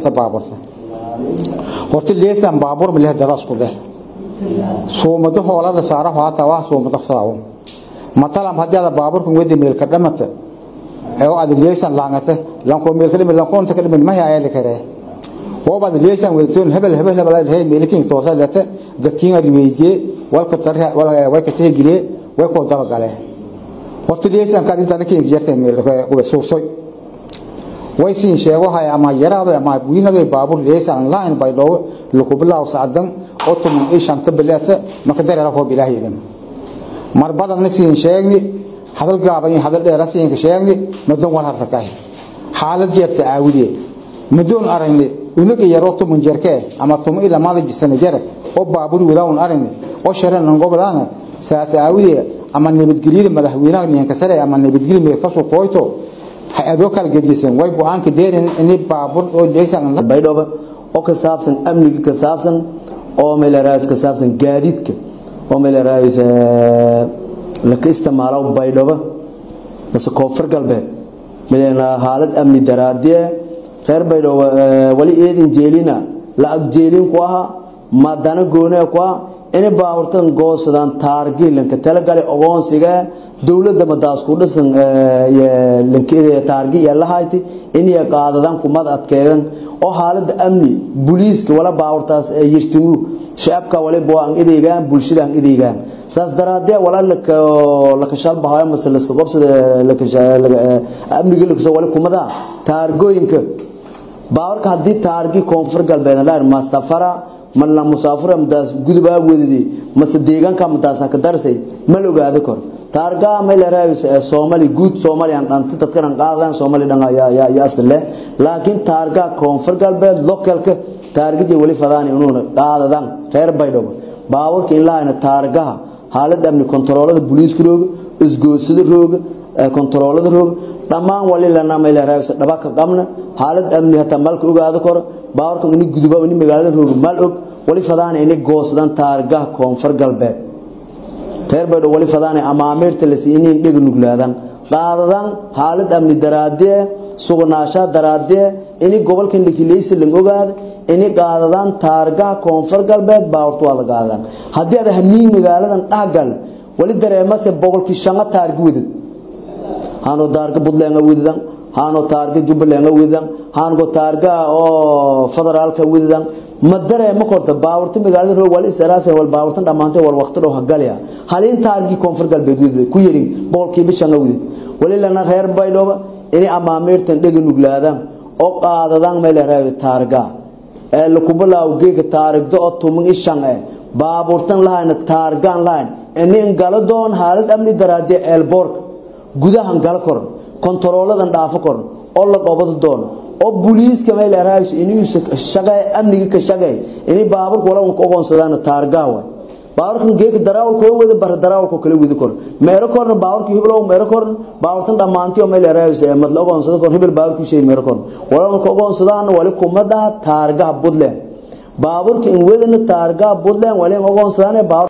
baaburta horta leesan baabur ma leh dadaas ku leh soomado hoolada saara haata waa soomado faawo matalam hadii baaburku wadi meel ka dhamata ee oo aad leesan laangata lanko meel ka dhimin lanko inta ka dhimin ma yaay la kare oo baad leesan wadtoon hebel hebel hebel ay meelkiin toosa lata dadkiin ay weeyje walka tarha wala way ka teegile way ko daba gale horta leesan ka inta kiin jirtay meel ko soosay way siin sheego hay ama yaraado ama wiinado baabur leesan laan bay dhow lagu bilaaw saadan oo tuman ay shanta bilata maka dareero ho bilaahidan mar badan siin sheegni hadal gaaban hadal dheer siin ka sheegni madan wal harta kaay xaalad jeerta aawidee madoon aragni unaga yaro tuman jeerke ama tuman ila maada jisana jere oo baabur wadawn aragni oo sharan an gobolaana saas aawidee ama nabadgelyada madaxweynaha ninka sare ama nabadgelyada meel ka soo qooyto hay'ado kala gedisan way go'aanka deerin in baabur oo leeysan baydhaba oo ka saabsan amniga ka saabsan oo meel raas ka saabsan gaadiidka oo meel raas la ka isticmaalo baydhaba bas koonfur galbeed meelna xaalad amni daraadiye reer baydhaba wali eedin jeelina la agjeelin ku aha madana goone ku aha in baaburtan goosadaan taargiilanka talagalay ogoonsiga dawladda madaas ku dhisan linkeeda taargi iyo lahayti in ay qaadadaan kumad adkeedan oo xaalada amni booliiska wala baawartaas ay yirtimu shacabka wala booan ideegaan bulshadaan ideegaan saas daraadee wala la ka shal bahayo masalaska qobsada la ka amniga la wala kumada taargooyinka baawarka hadii taargi koonfur galbeed la ma safara man la musaafira madaas gudubaa wadidi mase deegaanka madaas ka darsay ma la ogaado karo taarga meel raayis Soomaali guud Soomaali aan dhanta dadkan qaadan Soomaali dhan ya ya ya asle laakiin taarga koonfur galbeed localka taargada wali fadaan inuu qaadadan reer baydhabo baawarka in laayna taargaha xaalada amni kontaroolada booliiska roog isgoosada roog kontaroolada roog dhamaan wali lana meel raayis dhaba ka qabna xaalad amni hata malka ogaado karo baawarka in guduba in magaalada roog mal og wali fadaan inay goosadan taargaha koonfur galbeed reer baydho wali fadaan amaamirta la siinin dhig nuglaadan qaadadan xaalad amni daraadee sugnaasha daraadee in gobolkan likilaysa lang ogaad in qaadadan taargaha koonfur galbeed baawrtu wada qaadan hadii aad hamiin magaaladan dhagal wali dareemase boqolkii shan taargi wadad hano taarga budleen wadadan hano taarga jubbaland wadadan hano taarga oo federaalka wadadan ma dareemo korta baawurta magaalada roog wal israas wal baawurtan dhamaantay wal waqti dhow hagalya halin taargi koonfur galbeed ku yarin boqolkiiba shan awdid wali lana reer baydhooba inay amaamirtan dhega nuglaadaan oo qaadadaan meel reer taarga ee la kubalaaw geega taarigda oo tumin ishan ee baaburtan lahayna taargaan lahayn in gala doon xaalad amni daraadee eelboork gudahan gala koran kontarooladan dhaafo koran oo la qabado doon oo booliiska meel raayis inuu shaqay amniga ka shaqay inay baaburka wala ku ogoonsadaan taargaawa baaburkan geek daraawal ko wada bar daraawal ko kala wadi kor meero korna baaburka hiblow meero korna baaburtan dhamaantii oo meel raayis ee mad la ogoonsado kor hibil baaburku shay meero korna wala ku ogoonsadaan wali kumada taargaha budleen baaburka in wadana taargaha budleen wali ogoonsadaan baabur